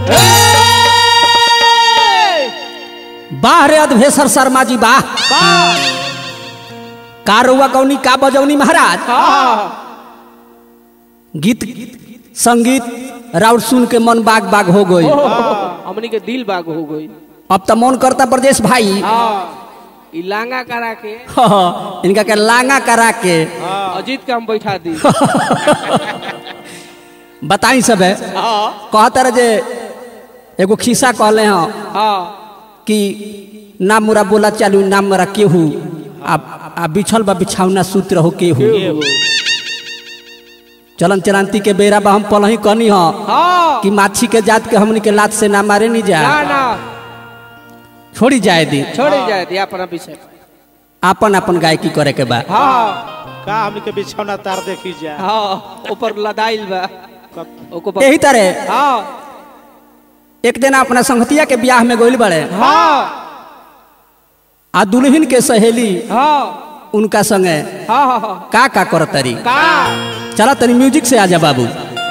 वाह रे अधवेशर शर्मा जी वाह का रउआ गौनी का बजौनी महाराज गीत संगीत राउर सुन के मन बाग बाग हो गई हमनी के दिल बाग हो गई अब तो मन करता प्रदेश भाई ई लांगा करा के इनका के लांगा करा के अजीत के हम बैठा दी बताई सब है कहता रहे जे एगो खिस्सा कहले हैं हाँ कि ना मुरा बोला चालू ना मुरा केहू आ, आ बिछल बा बिछावना सूत रहो केहू चलन चलांती के बेरा बा हम पलही कहनी ह हाँ कि माछी के जात के हमनी के लात से ना मारे नहीं जा ना ना छोड़ी जाए दी छोड़ी जाए दी अपना विषय आपन आपन गायकी करे के बा हाँ का हमनी के बिछौना तार देखी जा हाँ ऊपर लदाइल बा ओको यही तरह हाँ एक दिन अपना संगतिया के ब्याह में गोइल बड़े हाँ आ दुल्हन के सहेली हाँ उनका संगे हाँ हाँ हाँ का का करत तरी का चला तनी म्यूजिक से आजा बाबू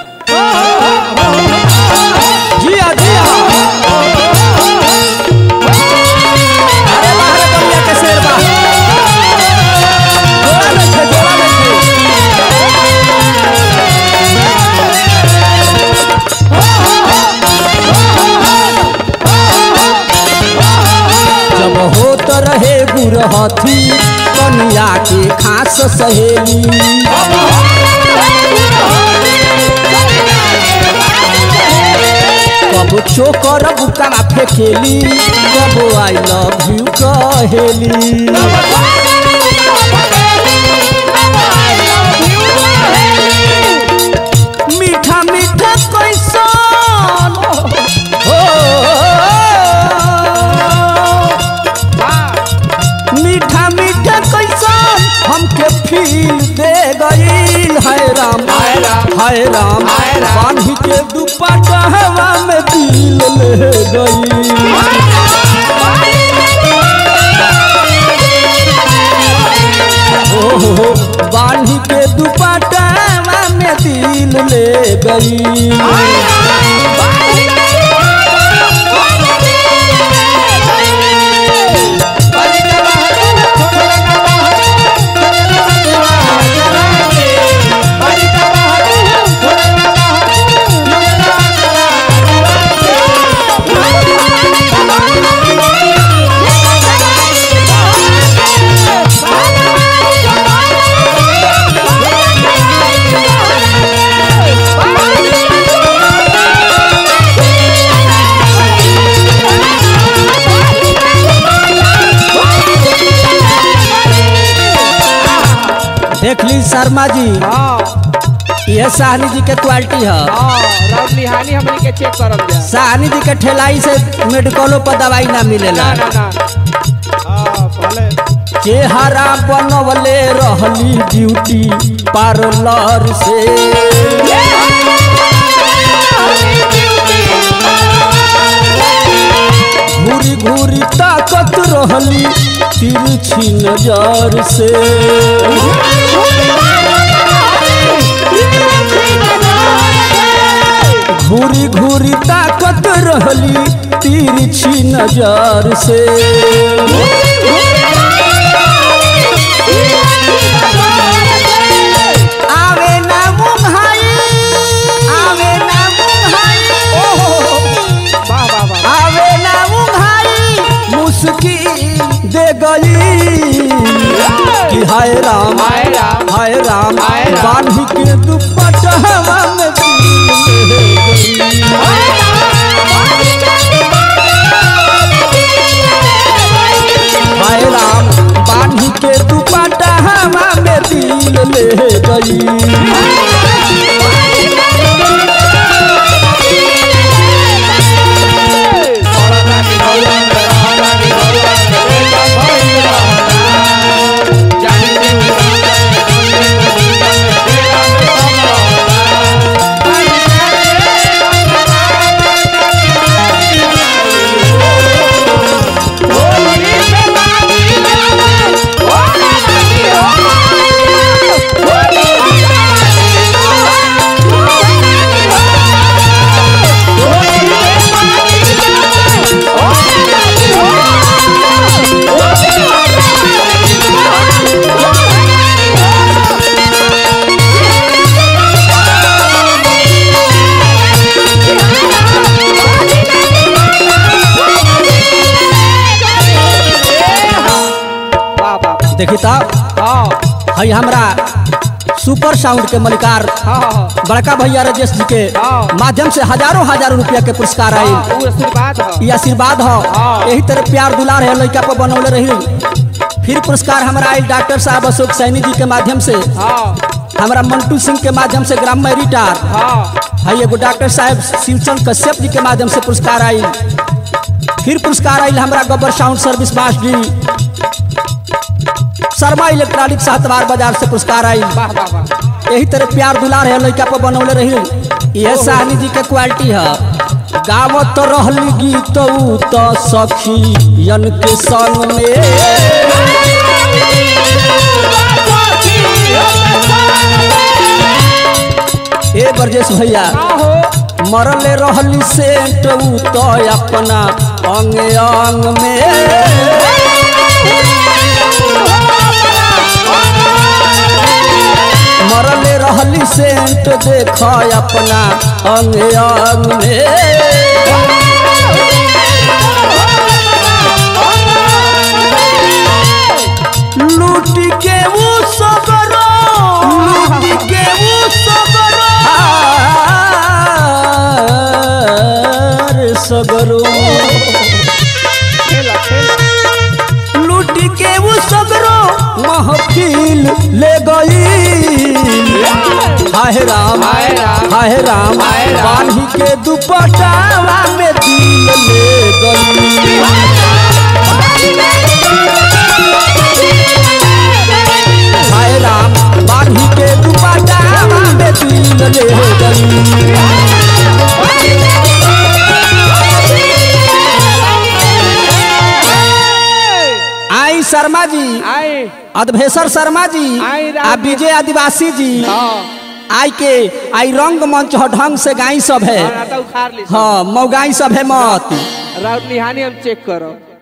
जिया जिया अरे वाह रे बलिया के शेर बा जोड़ा लेके जोड़ा लेके जब होत रहे गुरहथी कनिया के खास सहेली कब चोकर बुका फेकेली कब आई लव यू कहेली मीठा मीठा कैसन हो मीठा मीठा कैसन हमके फील दे गई है राम हाय राम बांध के दुपट्टा हवा में दिल ले गई ओहो बांध के दुपट्टा हवा में दिल ले गई देख ली शर्मा जी हाँ यह साहनी जी के क्वालिटी है हाँ राउत निहानी हमनी के चेक करल जा साहनी जी के ठेलाई से मेडिकलों पर दवाई ना मिलेला ना ना ना हाँ पहले चेहरा बनवले रहली ब्यूटी पार्लर से घूरी घूरी ताकत रहली तिरछी नजर से घूरी घूरी ताकत रहली तिरछी नजर से आवे ना मुंहाई आवे ना मुंहाई वाह वाह वाह आवे ना मुंहाई मुस्की दे गई कि हाय राम हाय राम हाय राम हाय राम। बांध के दुपट्टा हवा में दिल ले गई हाय राम बांध के दुपट्टा हवा में दिल ले गई Oh, देखी तो हाँ हई हमरा सुपर साउंड के मलिकार हाँ हाँ बड़का भैया राजेश जी के हाँ। माध्यम से हजारों हजारों रुपया के पुरस्कार आई हाँ, वो आशीर्वाद है ये आशीर्वाद हो हाँ। यही तरह प्यार दुलार है लड़का पर बनौले रही फिर पुरस्कार हमरा आई डॉक्टर साहब अशोक सैनी जी के माध्यम से हाँ हमरा मंटू सिंह के माध्यम से ग्राम में रिटार हाँ है एगो डॉक्टर साहब शिवचंद कश्यप जी के माध्यम से पुरस्कार आई फिर पुरस्कार आई हमरा गब्बर साउंड सर्विस बास जी शर्मा इलेक्ट्रॉनिक सातवार बाजार से पुरस्कार आई वाह वाह वाह यही तरह प्यार दुलार है लड़का पर बनौले रही यह साहनी जी के क्वालिटी है गावत रहली गीत ऊ तो सखियन के संग में ए बरजेश भैया आहो मरले रहली सेंट ऊ तो अपना अंग अंग में मरले रहली सेंट देख अपना अंग अंग में लूट के वो सबरो लूट के वो सबरो हार सगरो खेला खेला लूट के वो सगरो महफिल ले गई हाय राम हाय राम, हाय राम हाय राम। बांधी के दुपट्टावा में दिल ले गई हाय राम बांधी के दुपट्टावा में दिल ले गई आई शर्मा जी आए अधभेसर शर्मा जी आई राम आ विजय आदिवासी जी हाँ आई के आई रंग मंच ह ढंग से गाई सब है और आता उखाड़ ली हाँ मौगाई सब है मत राउत निहानी हम चेक करो